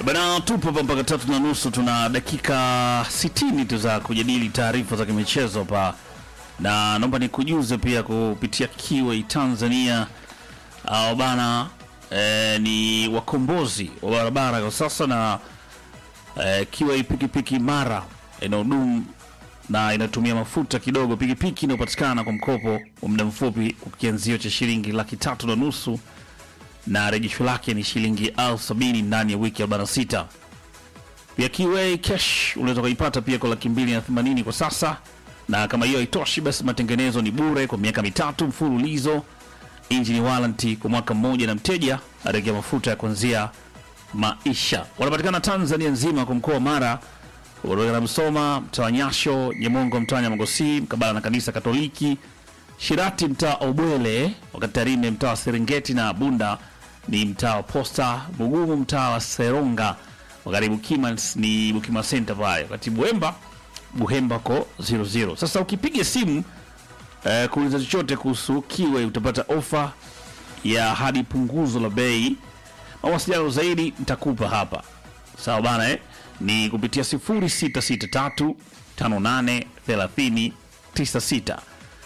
Bana, tupo hapa mpaka tatu na nusu. Tuna dakika sitini tu za kujadili taarifa za kimichezo hapa, na naomba nikujuze pia kupitia Kiway Tanzania au bana eh, ni wakombozi wa barabara kwa sasa, na eh, Kiway pikipiki mara inahudumu na inatumia mafuta kidogo. Pikipiki inayopatikana kwa mkopo wa muda mfupi kwa kianzio cha shilingi laki tatu na nusu na rejesho lake ni shilingi elfu sabini ndani ya wiki 46. Pia Kiway cash unaweza kuipata pia kwa laki mbili na themanini kwa sasa, na kama hiyo haitoshi, basi matengenezo ni bure kwa miaka mitatu mfululizo, engine warranty kwa mwaka mmoja, na mteja aregea mafuta ya kuanzia maisha. Wanapatikana Tanzania nzima kwa mkoa wa Mara, Uroga na Msoma, mtaa wa Nyasho, Nyemongo, mtaa wa Nyamogosi, mkabala na kanisa Katoliki, Shirati mtaa wa Ubwele, wakati Tarime mtaa wa Serengeti na Bunda ni mtaa wa Posta, Mugumu mtaa wa Seronga, wakati Bukima ni Bukima Center pale, wakati Buhemba Buhemba ko 00. Sasa ukipiga simu eh, kuuliza chochote kuhusu Kiway utapata ofa ya hadi punguzo la bei. Mawasiliano zaidi nitakupa hapa, sawa bana eh? Ni kupitia 0663 58 30 96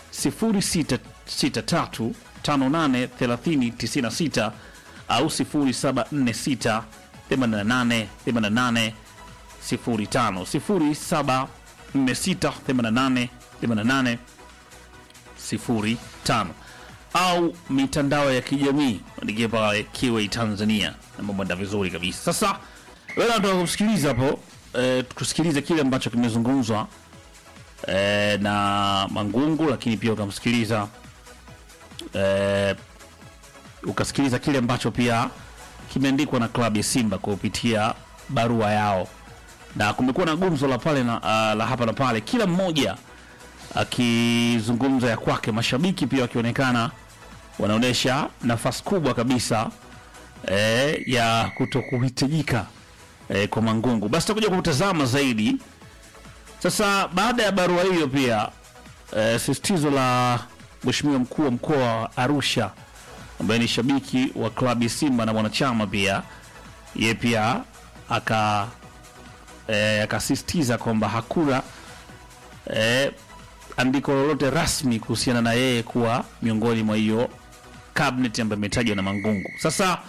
0663 58 30 96 au 0746 88 88 05 0746 88 88 05 au mitandao ya kijamii andikia pale Kiway Tanzania na mambo enda vizuri kabisa. Sasa wewe unataka kumsikiliza hapo eh, tukusikilize kile ambacho kimezungumzwa eh, na Mangungu, lakini pia ukamsikiliza eh, ukasikiliza kile ambacho pia kimeandikwa na klabu ya Simba kwa kupitia barua yao, na kumekuwa na gumzo la pale na, uh, la hapa na pale, kila mmoja akizungumza ya kwake, mashabiki pia wakionekana wanaonyesha nafasi kubwa kabisa eh, ya kutokuhitajika eh, kwa Mangungu. Basi tutakuja kutazama zaidi sasa baada ya barua hiyo pia eh, sisitizo la mheshimiwa mkuu wa mkoa wa Arusha ambaye ni shabiki wa klabu ya Simba na mwanachama pia, ye pia aka eh, akasisitiza kwamba hakuna eh, andiko lolote rasmi kuhusiana na yeye kuwa miongoni mwa hiyo cabinet ambayo imetajwa na Mangungu. Sasa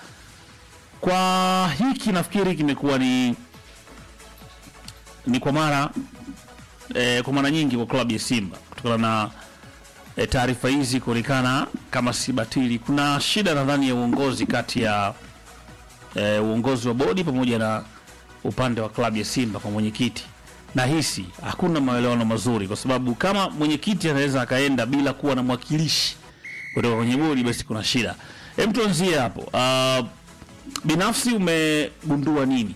kwa hiki nafikiri kimekuwa ni ni kwa mara eh, kwa mara nyingi kwa klabu ya Simba kutokana na eh, taarifa hizi kuonekana kama si batili. Kuna shida nadhani ya uongozi kati ya eh, uongozi wa bodi pamoja na upande wa klabu ya Simba kwa mwenyekiti. Nahisi hakuna maelewano mazuri, kwa sababu kama mwenyekiti anaweza akaenda bila kuwa na mwakilishi kutoka kwenye bodi, basi kuna shida. Hem, tuanzie hapo. Uh, binafsi umegundua nini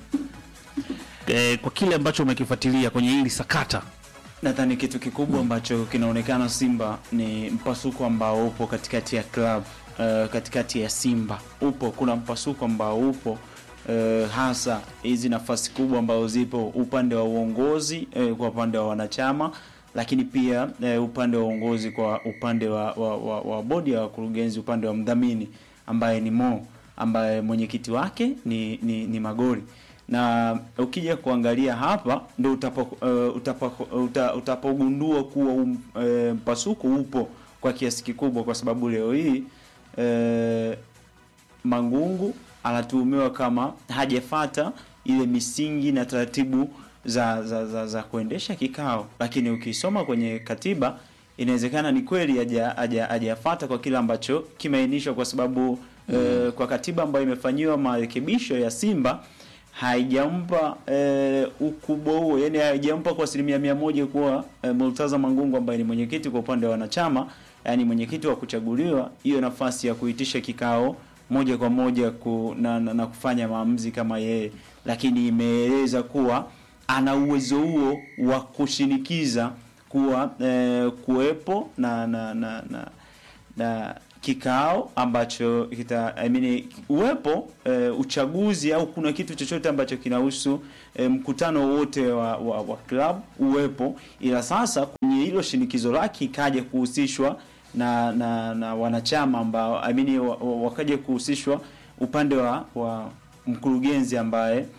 eh, kwa kile ambacho umekifuatilia kwenye hili sakata? Nadhani kitu kikubwa ambacho kinaonekana Simba ni mpasuko ambao upo katikati ya club uh, katikati ya Simba upo, kuna mpasuko ambao upo uh, hasa hizi nafasi kubwa ambazo zipo upande wa uongozi uh, kwa upande wa wanachama, lakini pia uh, upande wa uongozi kwa upande wa, wa, wa, wa bodi ya wakurugenzi, upande wa mdhamini ambaye ni Mo, ambaye mwenyekiti wake ni, ni, ni Magori na ukija kuangalia hapa ndo utapo, uh, utapo, uta, utapogundua kuwa um, uh, mpasuko upo kwa kiasi kikubwa, kwa sababu leo hii uh, Mangungu anatuhumiwa kama hajafata ile misingi na taratibu za za, za, za kuendesha kikao, lakini ukisoma kwenye katiba inawezekana ni kweli hajafata kwa kile ambacho kimeainishwa, kwa sababu mm. uh, kwa katiba ambayo imefanyiwa marekebisho ya Simba haijampa e, ukubwa huo, yani haijampa kwa asilimia mia moja kuwa e, Murtaza Mangungu ambaye ni mwenyekiti kwa upande wa wanachama, yani mwenyekiti wa kuchaguliwa, hiyo nafasi ya kuitisha kikao moja kwa moja ku, na, na, na kufanya maamuzi kama yeye, lakini imeeleza kuwa ana uwezo huo wa kushinikiza kuwa e, kuwepo na na na, na, na kikao ambacho kita I mean, uwepo e, uchaguzi au kuna kitu chochote ambacho kinahusu e, mkutano wote wa, wa, wa club uwepo, ila sasa kwenye hilo shinikizo lake ikaja kuhusishwa na, na na wanachama ambao I mean, wakaja kuhusishwa upande wa, wa mkurugenzi ambaye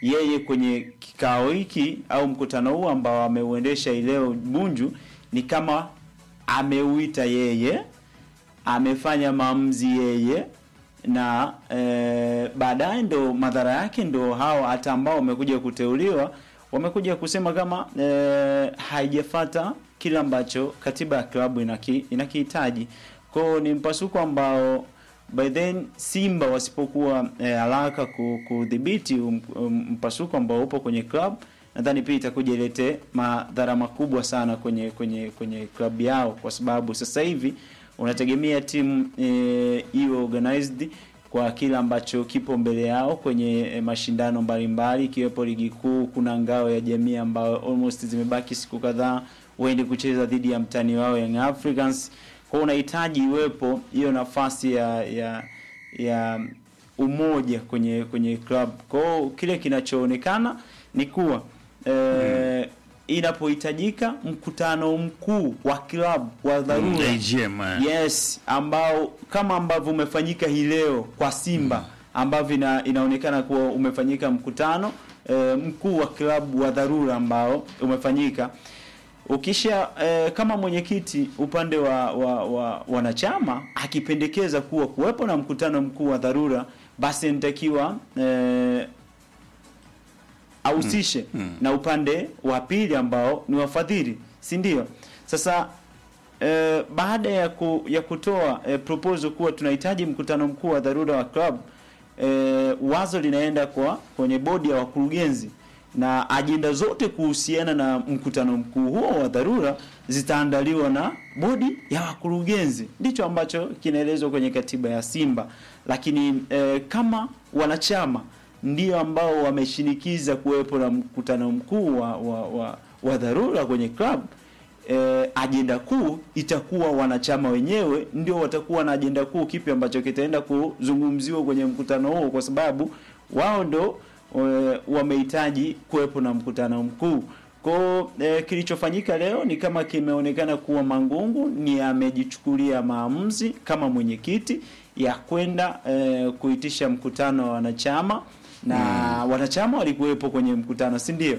yeye kwenye kikao hiki au mkutano huu ambao ameuendesha ileo Bunju ni kama ameuita yeye, amefanya maamuzi yeye na e, baadaye ndo madhara yake ndo hao hata ambao wamekuja kuteuliwa wamekuja kusema kama e, haijafata kile ambacho katiba ya klabu inaki, inakihitaji. Kwao ni mpasuko ambao by then Simba wasipokuwa eh, haraka ku- kudhibiti um, um, mpasuko ambao upo kwenye club, nadhani pia itakuja ilete madhara makubwa sana kwenye kwenye kwenye club yao, kwa sababu sasa hivi unategemea timu eh, iwe organized kwa kile ambacho kipo mbele yao kwenye eh, mashindano mbalimbali ikiwepo ligi kuu. Kuna ngao ya jamii ambayo almost zimebaki siku kadhaa waende kucheza dhidi ya mtani wao Young Africans. Kwa hiyo unahitaji iwepo hiyo nafasi ya ya ya umoja kwenye kwenye club. Kwa hiyo kile kinachoonekana ni kuwa eh, inapohitajika mkutano mkuu wa club wa dharura AGM, eh. Yes, ambao kama ambavyo umefanyika hii leo kwa Simba ambavyo ina, inaonekana kuwa umefanyika mkutano e, mkuu wa klabu wa dharura ambao umefanyika ukisha e, kama mwenyekiti upande wa, wa, wa wanachama akipendekeza kuwa kuwepo na mkutano mkuu wa dharura basi inatakiwa e, ahusishe na upande wa pili ambao ni wafadhili, si ndio? Sasa eh, baada ya ku, ya kutoa eh, proposal kuwa tunahitaji mkutano mkuu wa dharura wa club eh, wazo linaenda kwa kwenye bodi ya wakurugenzi na ajenda zote kuhusiana na mkutano mkuu huo wa dharura zitaandaliwa na bodi ya wakurugenzi. Ndicho ambacho kinaelezwa kwenye katiba ya Simba, lakini eh, kama wanachama ndio ambao wameshinikiza kuwepo na mkutano mkuu wa, wa, wa, wa dharura kwenye club eh, ajenda kuu itakuwa wanachama wenyewe ndio watakuwa na ajenda kuu, kipi ambacho kitaenda kuzungumziwa kwenye mkutano huo, kwa sababu wao ndo eh, wamehitaji kuwepo na mkutano mkuu. Kwa eh, kilichofanyika leo ni kama kimeonekana kuwa Mangungu ni amejichukulia maamuzi kama mwenyekiti ya kwenda eh, kuitisha mkutano wa wanachama na wanachama walikuwepo kwenye mkutano, si ndio?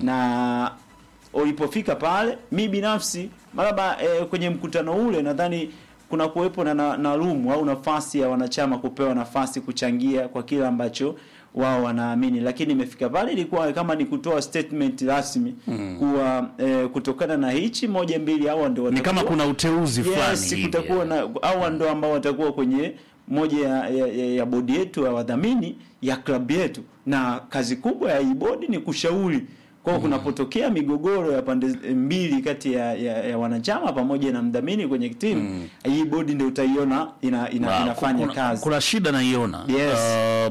Na ulipofika pale, mi binafsi maraba eh, kwenye mkutano ule nadhani kuna kuwepo na, na, na room au nafasi ya wanachama kupewa nafasi kuchangia kwa kile ambacho wao wanaamini, lakini imefika pale ilikuwa kama ni kutoa statement rasmi kuwa eh, kutokana na hichi moja mbili, hawa ndio ni kama watakuwa- kuna uteuzi fulani yes, hivi. kutakuwa na hawa ndo ambao watakuwa kwenye moja ya, ya, ya, ya bodi yetu ya wadhamini ya klabu yetu, na kazi kubwa ya hii bodi ni kushauri kwa hiyo kunapotokea migogoro ya pande mbili kati ya, ya, ya wanachama pamoja na mdhamini kwenye timu hii bodi ndio utaiona ina, ina, Wow, inafanya kuna, kazi kuna shida naiona Yes. Uh,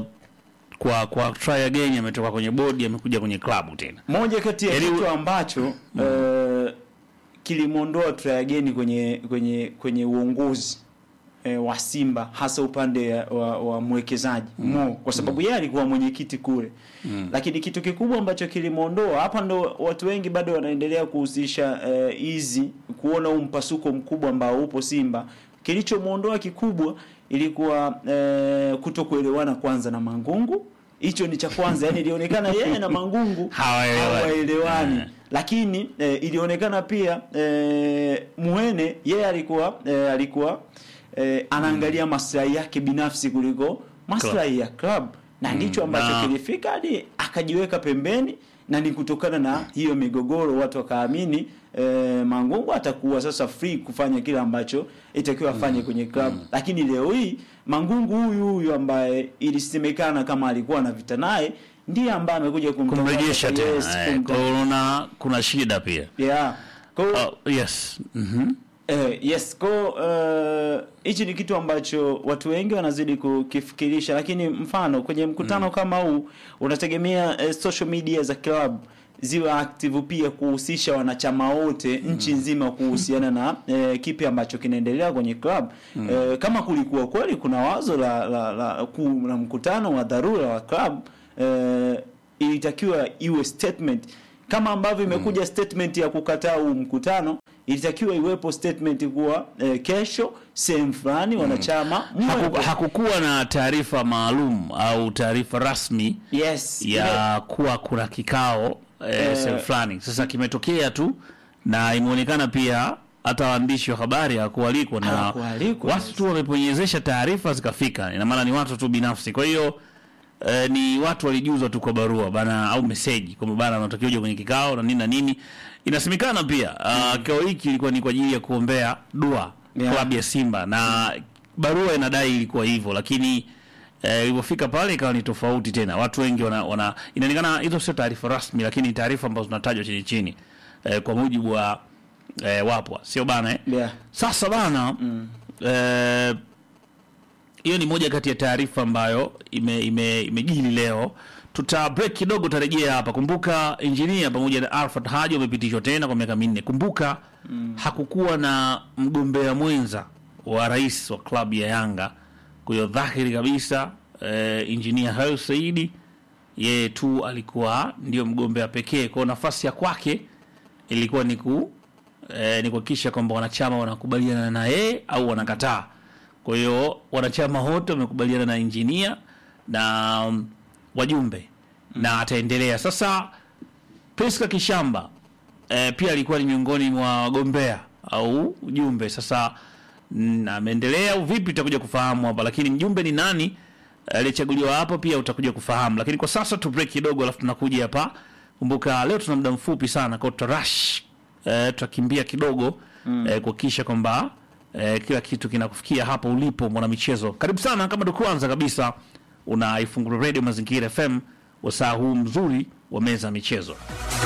kwa kwa try again ametoka kwenye bodi amekuja kwenye klabu tena moja kati ya Yaani- kitu ambacho eh, kilimwondoa Trayageni kwenye kwenye kwenye uongozi eh, wa Simba hasa upande wa, wa mwekezaji Mo kwa sababu yeye alikuwa mwenyekiti kule lakini kitu kikubwa ambacho kilimwondoa hapa, ndo watu wengi bado wanaendelea kuhusisha eh, hizi kuona huu mpasuko mkubwa ambao upo Simba. Kilichomwondoa kikubwa ilikuwa eh, kutokuelewana kwanza na Mangungu. Hicho ni cha kwanza, yani ilionekana yeye na Mangungu Hawaelewani. hawaelewani Eh. lakini eh, ilionekana pia eh, Muhene yeye alikuwa eh, alikuwa eh, anaangalia maslahi yake binafsi kuliko maslahi ya club na ndicho ambacho na- kilifika hadi akajiweka pembeni, na ni kutokana na hiyo migogoro watu wakaamini eh, Mangungu atakuwa sasa free kufanya kile ambacho itakiwa afanye kwenye club. Lakini leo hii Mangungu huyu huyu ambaye ilisemekana kama alikuwa na vita naye ndiye ambaye amekuja kumtangaza- kumrejesha tena Yes, eh, kumta- kwa hiyo unaona kuna shida pia Yeah. Kwa hiyo, oh, yes mhm eh, yes, kwa hiyo, eh, hichi ni kitu ambacho watu wengi wanazidi kukifikirisha, lakini mfano kwenye mkutano kama huu unategemea eh, social media za club ziwe active pia kuhusisha wanachama wote nchi nzima kuhusiana na eh, kipi ambacho kinaendelea kwenye club eh, kama kulikuwa kweli kuna wazo la, la, la, ku, la mkutano wa dharura wa club eh, ilitakiwa iwe statement kama ambavyo imekuja statement ya kukataa huu mkutano ilitakiwa iwepo statement kuwa eh, kesho sehemu fulani wanachama Haku, mwepo. hakukuwa na taarifa maalum au taarifa rasmi yes ile- ya kuwa kuna kikao eh, Eh, sehemu fulani. Sasa kimetokea tu na imeonekana pia hata waandishi wa habari hawakualikwa na Hawakualikwa, watu tu wameponyezesha taarifa zikafika. Ina maana ni watu tu binafsi, kwa hiyo eh, ni watu walijuzwa tu kwa barua bana au meseji kwamba bana wanatakiwa uje kwenye kikao na nini na nini. Inasemekana pia uh, kikao hiki ilikuwa ni kwa ajili ya kuombea dua Yeah. klabu ya Simba na barua inadai ilikuwa hivyo, lakini eh, ilivyofika pale ikawa ni tofauti tena. Watu wengi wana, wana inaonekana hizo sio taarifa rasmi, lakini taarifa ambazo zinatajwa chini chini eh, kwa mujibu wa eh, wapwa, sio bana eh? yeah. Sasa bana eh, hiyo ni moja kati ya taarifa ambayo ime, ime, imejili leo. Tuta break kidogo, tutarejea hapa. Kumbuka injinia pamoja na Alfred Haji wamepitishwa tena kwa miaka minne. Kumbuka hakukuwa na mgombea mwenza wa rais wa klabu ya Yanga, kwa hiyo dhahiri kabisa eh, injinia Hersi Saidi yeye tu alikuwa ndio mgombea pekee, kwa nafasi ya kwake ilikuwa ni ku eh, ni kuhakikisha kwamba wanachama wanakubaliana na yeye au wanakataa. Kwa hiyo wanachama wote wamekubaliana na injinia na um, wajumbe na ataendelea sasa. Priska Kishamba eh, pia alikuwa ni miongoni mwa wagombea au ujumbe. Sasa mm, ameendelea au vipi, utakuja kufahamu hapa, lakini mjumbe ni nani aliyechaguliwa hapo pia utakuja kufahamu, lakini kwa sasa tu break kidogo, alafu tunakuja hapa. Kumbuka leo tuna muda mfupi sana, kwa tutarush eh, tutakimbia kidogo eh, kuhakikisha kwamba eh, kila kitu kinakufikia hapo ulipo mwanamichezo. Karibu sana, kama ndo kwanza kabisa unaifungua radio Mazingira FM wasaa huu mzuri wa meza ya michezo.